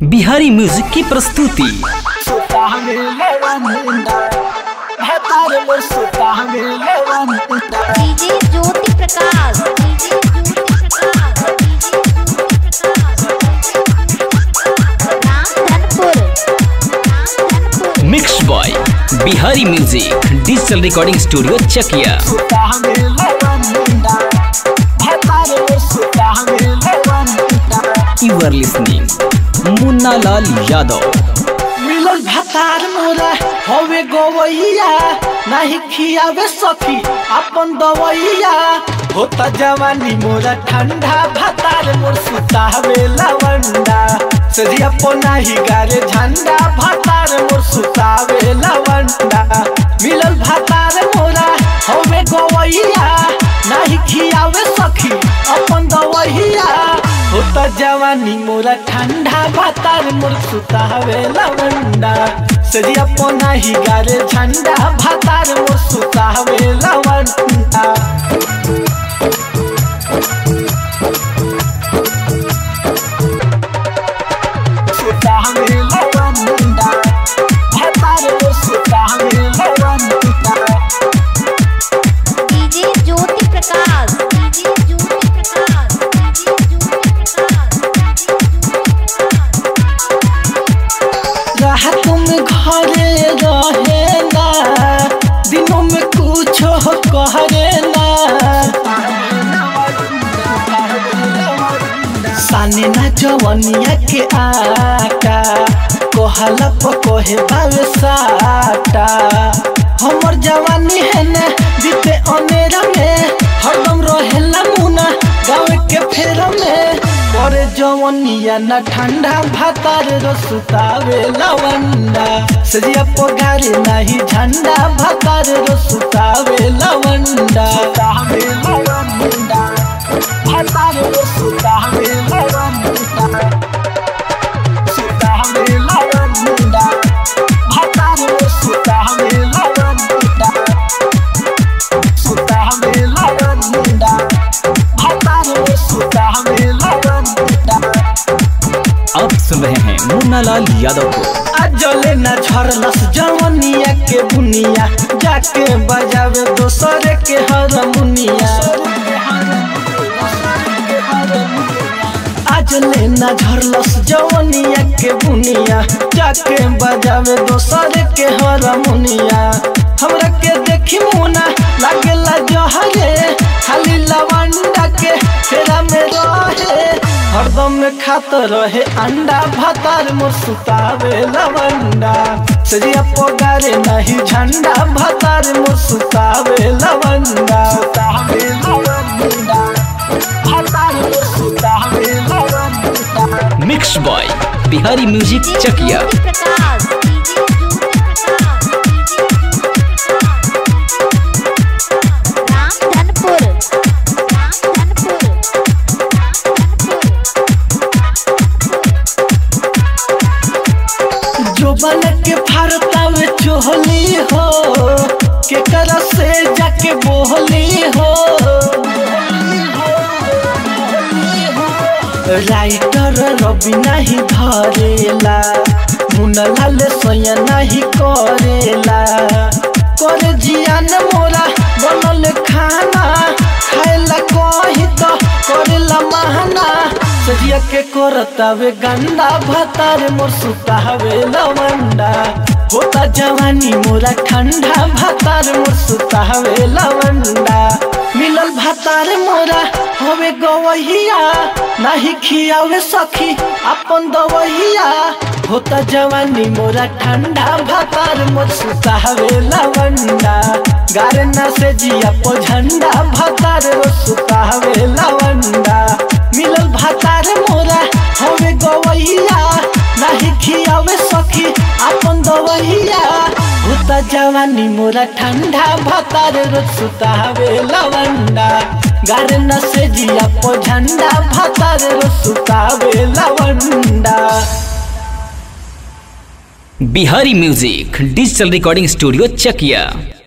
Bihari music की प्रस्तुति DJ Jyoti Prakash DJ Jyoti Prakash DJ Jyoti Prakash Ramdhanpur Ramdhanpur mix boy Bihari music digital recording studio Chakia you are listening Munna Lal Yadav मिलल भतार मोरा हवे गवैया नाही खियावे सखी अपन दवैया होता जवानी मोरा ठंडा भतार मोर सुतावे लवंडा सजिया पो नाही गारे झंडा भतार मोर सुतावे लवंडा मिलल भतार मोरा हवे गवैया नाही खियावे सखी अपन दवैया होता जवानी मोरा ठंडा भातार मोर सुतावे लवंडा सजिया पोना ही गारे झंडा भातार मोर सुतावे लवंडा सुतावे लवंडा भातार मोर सुतावे लवंडा DJ Jyoti Prakash DJ Jyoti Prakash DJ Jyoti Prakash राहत में घरे रहे ना दिनों में कुछ करे ना साने ना जवनिया के आटा कोहला पो कोहे बावे साटा हमर जवानी है ना बीते अनेरा में हरदम रहेला मुना गाँव के फेर में करे जवनिया ना ठंडा भातार रसुतावे लवंडा सजिया पगारे नाही झंडा भातार रसुतावे लवंडा सुतावे लवंडा भातार रसुतावे लवंडा सुतावे लवंडा भातार रसुतावे लवंडा सुतावे लवंडा भातार रसुतावे लवंडा आप सुन रहे हैं मुन्ना लाल यादव को अजले न झरलस जवनिया के बुनिया जाके बजावे दोसर के हरमुनिया अजले न झरलस जवनिया के बुनिया जाके बजावे दोसर के हरमुनिया हमरा के देखी मुना लागेला जहरे खाली लवंडा के फेरा में रहे हरदम में खात रहे अंडा भातार मोर सुतावे लवंडा सजिया पगारे नहीं झंडा भातार मोर सुतावे लवंडा सुतावे लवंडा भातार मोर सुतावे लवंडा mix boy Bihari music DJ Chakia Jyoti Prakash DJ Jyoti Prakash DJ Jyoti Prakash Ramdhanpur Ramdhanpur जो बन के फारतावे चोहली हो के करा से जाके बोहली हो राइटर रवि नहीं धरेला मुनलाल सोया नहीं करेला कर जियान मोरा बनल खाना खाएला कही तो करेला महना सजिया के करतावे गंदा भतार मोर सुतावे लवंडा होता जवानी मोरा ठंडा भतार मोर सुतावे लवंडा मिलल भतार मोरा हवे गवैया नाही खियावे सखी अपन दवैया होता जवानी मोरा ठंडा भतार मोर सुतावे लवंडा गारना से जिया पो झंडा भतार रो सुतावे लवंडा मिलल भतार मोरा हवे गवैया नाही खियावे सखी अपन दवैया होता जवानी मोरा ठंडा भतार रो सुतावे लवंडा गारना से जिया पो झंडा भतार रो सुतावे लवंडा Bihari music digital recording studio चकिया